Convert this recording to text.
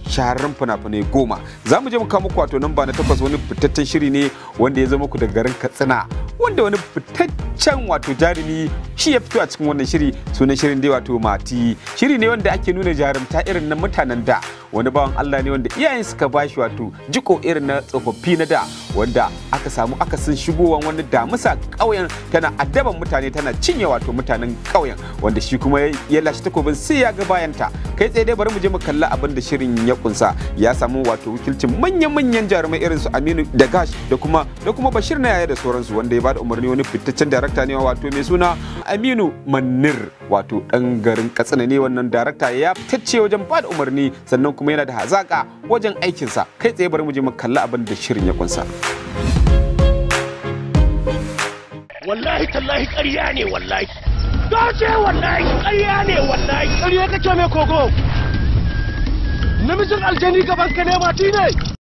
shahararren fina-finai goma za mu je mu kawo muku wato namba na takwas wani fitaccen shiri ne wanda ya zama ku daga garin katsina wanda wani fitaccen wato jarumi shi ya fito a cikin wannan shiri sunan shirin dai wato mati shiri ne wanda ake nuna jarumta irin na mutanen da wani bawan Allah ne wanda iyayen suka bashi wato jiko irin na tsofaffi na da wanda aka samu akasin shigowan wani damusa ƙauyen tana addaban mutane tana cinye wato mutanen ƙauyen wanda shi kuma ya lashe takobin sai ya ga bayanta kai tsaye dai bari mu je mu kalla abin da shirin ya kunsa ya samu wato wakilcin manyan-manyan jarumai irin su Aminu da Gash da kuma da kuma Bashir na yaya da sauransu wanda ya bada umarni wani fitaccen darakta ne wato mai suna Aminu Manir wato dan garin Katsina ne wannan darakta ya fitacce wajen bada umarni sannan kuma yana da hazaka wajen aikinsa kai tsaye bari mu je mu kalla abin da shirin ya kunsa. wallahi tallahi ƙarya ne wallahi dace wallahi ƙarya ne wallahi ƙarya kake mai kogo namijin aljani gaban ka ne mati ne